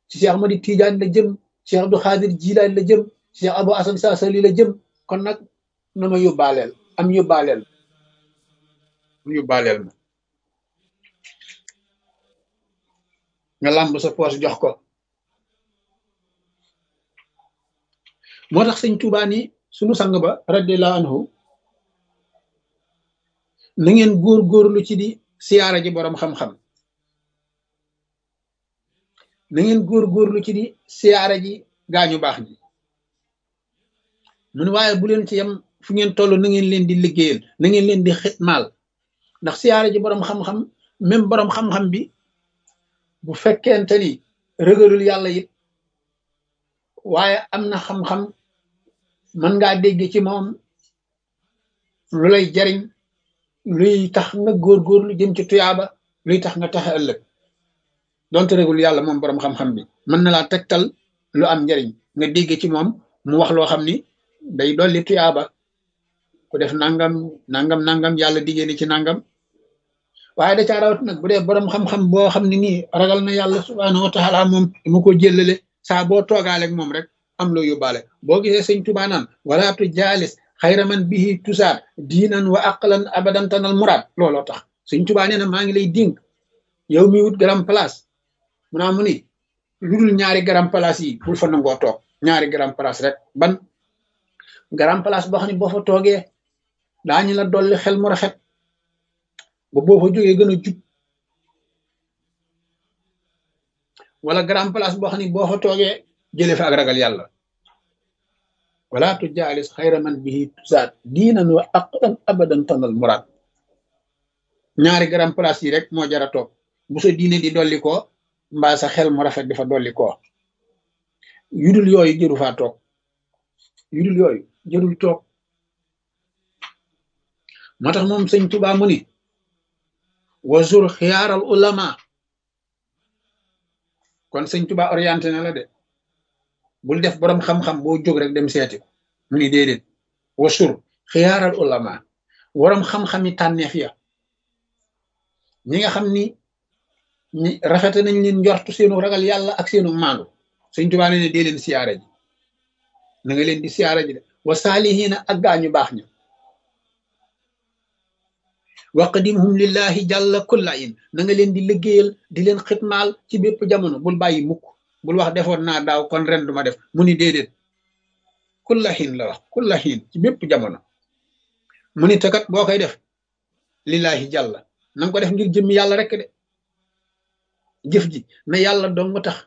ci Cheikh Ahmadi Tidiane la jëm Cheikh Abdou Khadir Jilaani la jëm Cheikh Abou Assane Saasali la jëm kon nag na ma yóbbaaleel am yóbbaaleel am yóbbaaleel ma nga làmb sa poos jox ko moo tax sëñ Tuubaa ni sunu sang ba radiallahu anhu na ngeen góor-góorlu ci di siyaara ji boroom xam-xam na ngeen góor-góorlu ci di siyaara ji gaañu baax ji mun waaye bu leen ci yem fu ngeen toll na ngeen leen di liggéeyal na ngeen leen di xitmaal ndax siyaara ji boroom xam-xam même boroom xam-xam bi bu fekkente ni rëgalul yàlla it waaye am na xam-xam mën ngaa dégg ci moom lu lay jariñ luy tax nga góorgóorlu jëm ci tuyaaba luy tax nga taxe ëllëg donte rëgalul yàlla moom boroom xam-xam bi mën na laa tegtal lu am njariñ nga dégg ci moom mu wax loo xam ni day dolli tuyaaba ku def nangam nangam nangam yàlla diggée ni ci nangam waaye da caa rawat nag bu dee boroom xam-xam boo xam ne nii ragal na yàlla subhaanahu wa taala moom mu ko jëllale saa boo toogaaleeg moom rek am loo yóbbaale boo gisee sëñ Tuubaa naan wala tu jaalis xayra man bihi tusaar diinan wa aqlan abadan tanal muraad looloo tax sëñ Tuubaa nee na maa ngi lay dénk yow mi wut garam place mu naa mu ni lu dul ñaari garam place yi bul fa nangoo toog ñaari garam place rek ban garam place boo xam ne boo fa toogee daañu la dolli xel mu rafet ba boo fa jógee gën a jub wala grand place boo xam ne boo fa toogee jëlee fa ak ragal yàlla wala tu jaalis xayra man bihi tusaat diinan wa aqdan abadan tanal muraad ñaari grand place yi rek moo jara toog bu sa diine di dolli ko mbaa sa xel mu rafet di fa dolli ko yudul yooyu jëru faa toog yudul yooyu jërul toog moo tax moom sëñ Tuubaa mu ni wazur xiyaaral ulama kon sëñ Tuba orienté na la de bul def borom xam-xam boo jóg rek dem seeti ko mu ni déedéet wasur xiyaaral ulama borom xam-xami tànneef ya ñi nga xam ni ñi rafete nañ leen njortu seenu ragal yàlla ak seenu maandu sëñ Tuba ne ne dee leen siyaara ji na nga leen di siyaara ji de wa saalihiina ak gaañu baax ña waqdimhum lillahi jàlla kulla in na nga leen di liggéeyal di leen xitmaal ci bépp jamono bul bàyyi mukk bul wax defoon naa daaw kon ren duma def mu ni déedéet kulla xiin la wax kulla xiin ci bépp jamono mu ni takat boo koy def lillahi jàlla na nga ko def ngir jëmmi yàlla rek de jëf ji na yàlla dong tax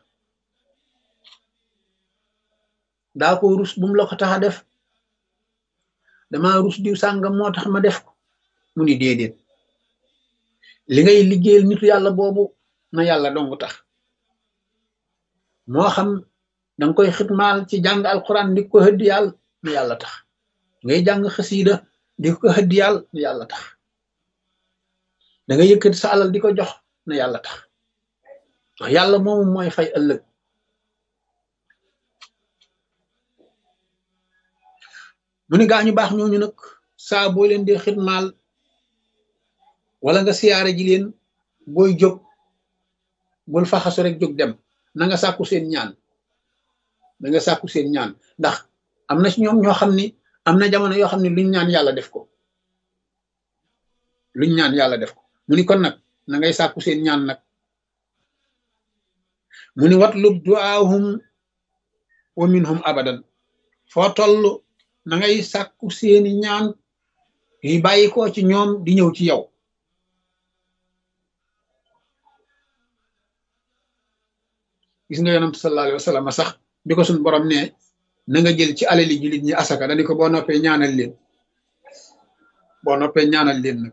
daa ko rus bu mu la ko tax a def dama rus diw sàngam moo tax ma def ko mu ni déedéet li ngay liggéeyal nitu yàlla boobu na yàlla dong tax moo xam danga koy xitmaal ci jàng alquran di ko hëddi yàlla na yàlla tax ngay jàng xasiida di ko hëddi yàlla na yàlla tax da nga yëkkati sa alal di ko jox na yàlla tax wax yàlla moomu mooy fay ëllëg mu ni gaañu baax ñooñu nag saa boo leen di xitmaal wala nga siyaare ji leen booy jóg bul faxasu rek jóg dem na nga sàkku seen ñaan na nga sàkku seen ñaan ndax am na ci ñoom ñoo xam ni am na jamono yoo xam ne luñ ñaan yàlla def ko luñ ñaan yàlla def ko mu ni kon nag na ngay sàkku seen ñaan nag mu ni watlub duaahum wa minhum abadan foo toll na ngay sàkku seeni ñaan yi bàyyi ko ci ñoom di ñëw ci yow gis nga yonent sallallahu alayhi wa sallam sax bi ko suñ borom ne na nga jël ci alali jullit ñi asaka dañu ko boo noppee ñaanal leen boo noppee ñaanal leen nag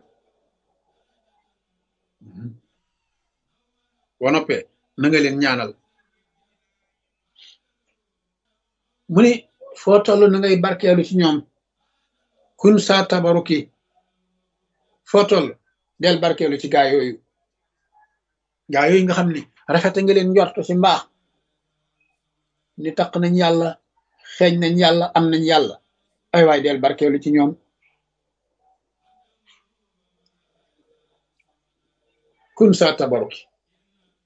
boo noppee na nga leen ñaanal mu ni foo toll na ngay barkeelu ci ñoom kun saa tabaruki foo toll del barkeelu ci gaa yooyu gaa yooyu nga xam ni rafete nga leen njort ci mbaax ni taq nañ yàlla xeeñ nañ yàlla am nañ yàlla ay waay del barkeelu ci ñoom kun saa tabaruki